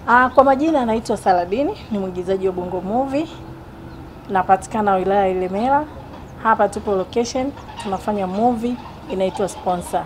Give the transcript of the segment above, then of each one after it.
Ah, kwa majina anaitwa Saladini, ni mwigizaji wa Bongo Movie. Napatikana wilaya ya Ilemela. Hapa tupo location, tunafanya movie inaitwa Sponsor.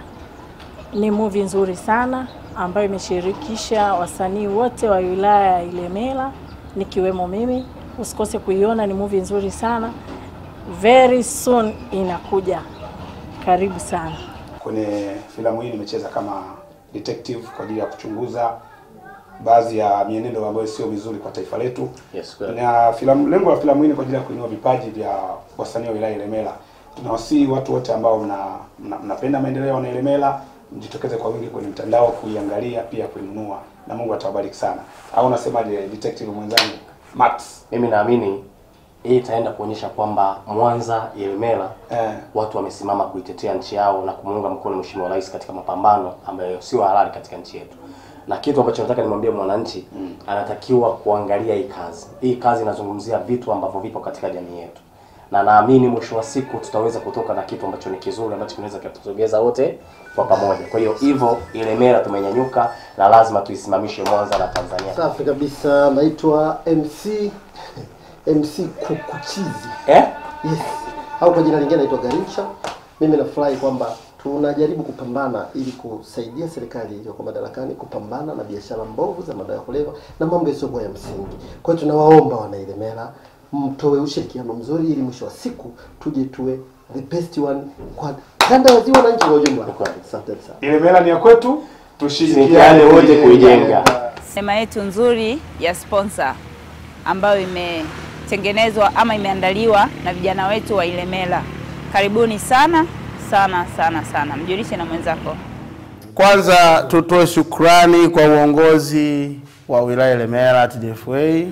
Ni movie nzuri sana ambayo imeshirikisha wasanii wote wa wilaya ya Ilemela nikiwemo mimi. Usikose kuiona, ni movie nzuri sana. Very soon inakuja. Karibu sana. Kwenye filamu hii nimecheza kama detective kwa ajili ya kuchunguza baadhi ya mienendo ambayo sio mizuri kwa taifa letu. Yes, kweli. Na filamu, lengo la filamu hii ni kwa ajili ya kuinua vipaji vya wasanii wa wilaya ya Ilemela. Tunawasihi watu wote ambao mna, mna, mnapenda maendeleo ya Wanailemela mjitokeze kwa wingi kwenye mtandao kuiangalia, pia kuinunua, na Mungu atawabariki sana. Au unasemaje detective mwenzangu Max? Mimi naamini hii itaenda kuonyesha kwamba Mwanza, Ilemela Eh, watu wamesimama kuitetea nchi yao na kumuunga mkono Mheshimiwa Rais katika mapambano ambayo sio halali katika nchi yetu. Na kitu ambacho nataka nimwambie mwananchi mm. anatakiwa kuangalia hii kazi. Hii kazi inazungumzia vitu ambavyo vipo katika jamii yetu, na naamini mwisho wa siku tutaweza kutoka na kitu ambacho ni kizuri ambacho kinaweza kutusogeza wote kwa pamoja. Kwa hiyo hivyo Ilemela tumenyanyuka na lazima tuisimamishe Mwanza na Tanzania. Safi kabisa, naitwa MC MC Kukuchizi. Eh? Yes. Au kwa jina lingine naitwa Garincha. Mimi nafurahi kwamba tunajaribu kupambana ili kusaidia serikali iliyoko madarakani kupambana na biashara mbovu za madawa ya kulevya na mambo yasiyokuwa ya msingi. Kwa hiyo tunawaomba wanailemela mtoe ushirikiano mzuri ili mwisho wa siku tuje tuwe the best one kwa kanda ya ziwa na nchi kwa ujumla. Asante sana. Ilemela ni ya kwetu, Tushirikiane tushirikiane wote kuijenga. Sinema yetu nzuri ya sponsor ambayo imetengenezwa ama imeandaliwa na vijana wetu wa Ilemela. Karibuni sana sana sana sana, mjulishe na mwenzako. Kwanza tutoe shukrani kwa uongozi wa wilaya Ilemela TDFA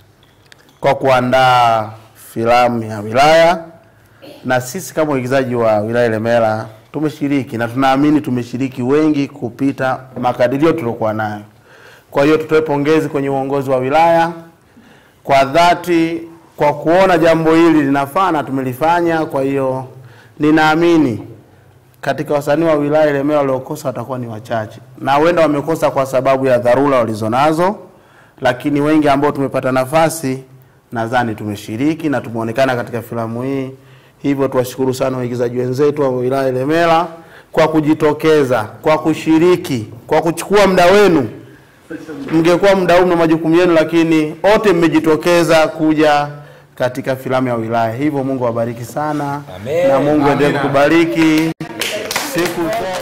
kwa kuandaa filamu ya wilaya, na sisi kama waigizaji wa wilaya Ilemela tumeshiriki na tunaamini tumeshiriki wengi kupita makadirio tuliokuwa nayo. Kwa hiyo tutoe pongezi kwenye uongozi wa wilaya kwa dhati kwa kuona jambo hili linafaa na tumelifanya. Kwa hiyo ninaamini katika wasanii wa wilaya Ilemela waliokosa watakuwa ni wachache, na huenda wamekosa kwa sababu ya dharura walizonazo, lakini wengi ambao tumepata nafasi nadhani tumeshiriki na tumeonekana katika filamu hii. Hivyo tuwashukuru sana waigizaji wenzetu wa wilaya Ilemela kwa kujitokeza, kwa kushiriki, kwa kuchukua muda wenu. Mngekuwa muda huu na majukumu yenu, lakini wote mmejitokeza kuja katika filamu ya wilaya. Hivyo Mungu awabariki sana Amen. na Mungu endelee Amina. kukubariki siku